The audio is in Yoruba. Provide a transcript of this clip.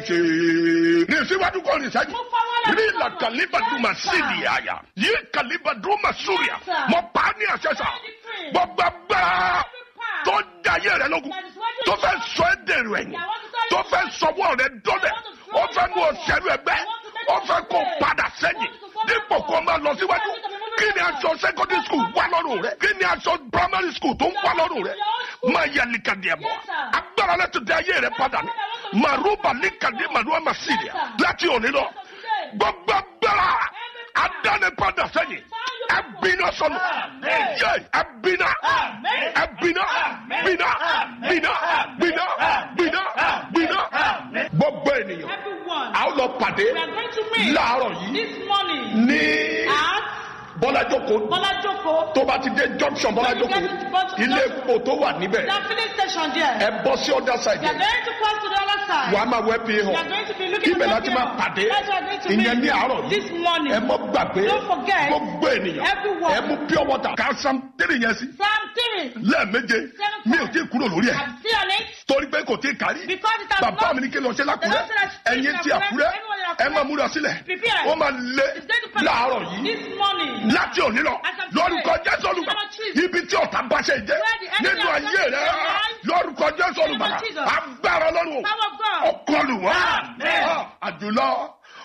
ṣe ní síwájú kọ́ ní sẹ́yìn Move forward and rí forward. la kalibaduma Yes, sir. sídìí àyà yí kalibaduma súrìà Yes, sir. mọ pa á ní àṣẹ sà I decree. gbogbo agbára Every power tó dayé rẹ lógun that is working tó fẹ́ against sọ ẹ́ dèrò ẹ̀yìn Yeah, I want to tell tó you fẹ́ sọwọ́ rẹ dọ́lẹ̀ I want to throw ó fẹ́ you mú backward. òṣèlú ẹgbẹ́ I want to make ó you fẹ́ kó stay. padà I sẹ́yìn want to go dípò backward. kó máa lọ síwájú I want to be moving kí ni forward. aṣọ secondary school wà lọ́rùn rẹ kí ni aṣọ primary school tó ń wà lọ́rùn rẹ máa yẹ likadi ẹ̀ bọ̀ Yes, sir. agbára láti dé ayé rẹ padà ní màrúbà likadi màrúbà màsídìí láti òní lọ gbogbo agbára adánipadà sẹ́yìn ẹbínà sọnù yẹ ẹbínà ẹbínà bínà bínà bínà bínà bínà gbogbo ènìyàn Everyone. a ó lọ pàdé We are going to meet láàárọ̀ yìí this morning ní at bọ́lájókòó Bolajoko. tó bá ti dé junction bọ́lájókòó ilé epo tó wà níbẹ̀ That filling station there. ẹ bọ́ sí other side We are going to cross to the other side. wàá máa wẹ́ pé We are hàn going to be looking ibẹ̀ at láti máa pàdé That's why we are going to ìyẹn ní meet àárọ̀ yìí this morning. ẹ mọ́ gbàgbé Don't forget, gbogbo ènìyàn everyone. ẹ mú pure water ká sam tẹ́lẹ̀ yẹn sí Psalm 3. lẹ́ẹ̀méje mi ò tí ì kúrò lórí ẹ̀ I'm still on it torí pé kò tí ì kárí because it has bàbá not mi ní kí n lọ ṣe lákùrẹ́ ẹ̀yin tí àkúrẹ́ ẹ máa múra sílẹ̀ Prepare. ó máa lé It's going to come láàárọ̀ yìí this morning. láti òní lọ As I'm lórúkọ today, jésù olùgbà in the name of Jesus. ibi tí ọ̀tá bá ṣe jẹ́ Where the enemy nínú has ayé taken rẹ your life, lórúkọ jésù in the name olùgbà of Jesus. agbára ọlọ́run Power of God. ọkọlù wọn Amen. àjùlọ